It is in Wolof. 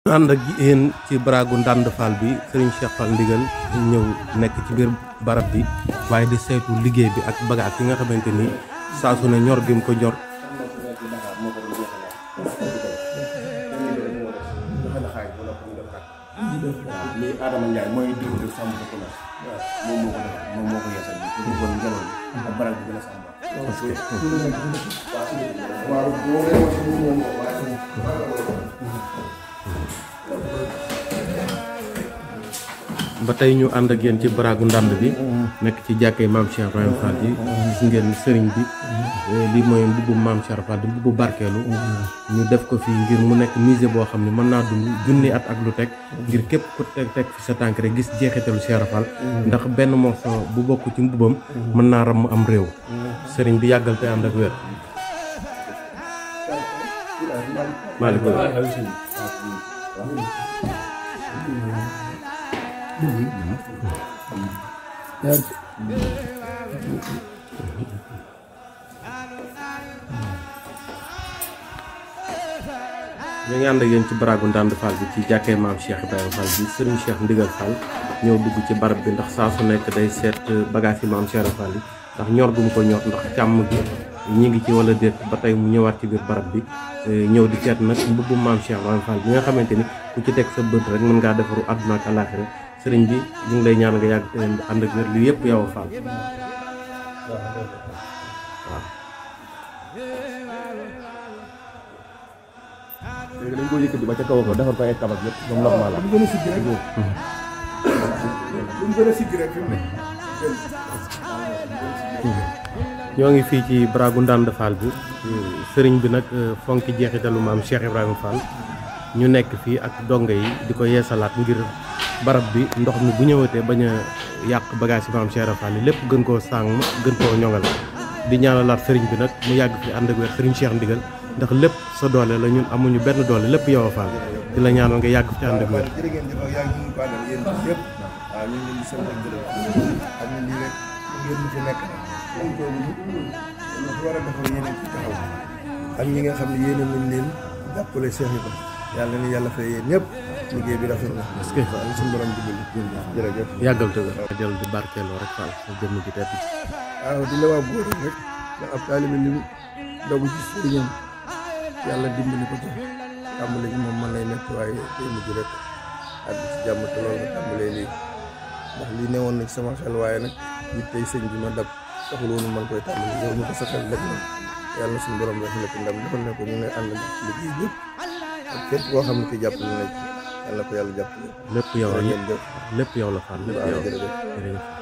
ànd ak yéen ci baragu ndànd Fall bi Serigne Cheikh Fall ndigal ñëw nekk ci biir barab bi waaye di saytu liggéey bi ak bagaas yi nga xamante ni saa su ne ñor gi mu ko ñor. lii Adama Ndiaye mooy diw sàmm ko la moom moo ko def moom moo ko yeesal bi pour bëggoon ngelaw li ak barab bi gën a sàmm parce que waaw boo leen wax ni moom waaye ba tey ñu ànd ak yéen ci baragu ndànd bi nekk ci jàkkee maam Cheikh Ibrahima Fall bi gis ngeen sëriñ bi lii mooy mbubbu maam Cheikh Fall di mbubbu barkeelu ñu def ko fii ngir mu nekk musée boo xam ne mën naa dund junni at ak lu teg ngir képp ku teg teg fi sa tànk rek gis jeexitalu Cheikh Fall ndax benn morceau bu bokk ci mbubbam mën naa ram am réew sëriñ bi yàggal te ànd ak wér maaleykum ñu ngi ànd ak yéen ci baragu ndànd Fall bi ci jàkkee maam Cheikh Ibrahima Fall bi Serigne Cheikh Ndigal Fall ñëw dugg ci barab bi ndax saa su nekk day seet bagage yi maam Cheikh Ibrahima Fall yi ndax ñor gu mu ko ñor ndax càmm gi ñi ngi ci wala déet ba tey mu ñëwaat ci biir barab bi ñëw di seet nag mbubbu maam Cheikh Ibrahima Fall bi nga xamante ni ku ci teg sa bët rek mën ngaa defaru àdduna ak àllaaxira sëriñ bi ñu ngi lay ñaan nga yàgg te ànd ak wér li yëpp yow a Fall waaw léegi dañ ko yëkkati ba ca kaw ko defar ko ay kabak yëpp moom normal la gën a sigg rek lu mu gën a sigg rek fi mu ne ñoo ngi fii ci baragu ndànd Fall bi sëriñ bi nag fonki jeexitalu maam Cheikh Ibrahima Fall ñu nekk fii ak dongo yi di ko yeesalaat ngir barab bi ndox mi bu ñëwatee bañ a yàq bagage yi maam Cheikh Ibrahima Fall yi lépp gën koo sàng gën koo ñoŋal di ñaanalaat sëriñ bi nag mu yàgg fi ànd ak wér sëriñ Cheikh Ndigal ndax lépp sa doole la ñun amuñu benn doole lépp yow a Fall di la ñaanal nga yàgg fi ànd ak wér jërë ngeen jëf ak yaa ngi ñu ko àndal yéen yëpp waaw ñu ngi leen di sant ak gërëm xam ne lii rek ngeen ñu fi nekk am toogu ñu ñu fi war a defal yéen ci taxaw ak ñi nga xam ne yéen nañ leen jàppale Cheikh yi ko yàlla ni yàlla fay yéen ñëpp liggéey bi rafet na est-ce que waaw suñu borom dimbali jërëjëf yàggal te wér dellu di barkeeloo rek Fall sa jëmm ji tedd ji waaw di la waa góor rek ndax ab taalibe li mu dogu ci sëriñam yàlla dimbali ko ci tàmbali gi moom mën lay nekk waaye day mujj rek àgg ci jàmm te loolu nga tàmbalee lii ndax lii newoon na ci sama xel waaye nag it tey sëñ bi ma dab taxul woon man koy tàmbali yow ñu ko sa xel rek nag yàlla suñu borom def na ci ndam defal ne ko ñu ngi ànd ci liggéey bi ak képp koo xam ne ki jàppale na ci yàlla ko yàlla jàppale lépp yow la ngeen jëf lépp yow la Fall lépp waaw yow jërëjëf jërëjëf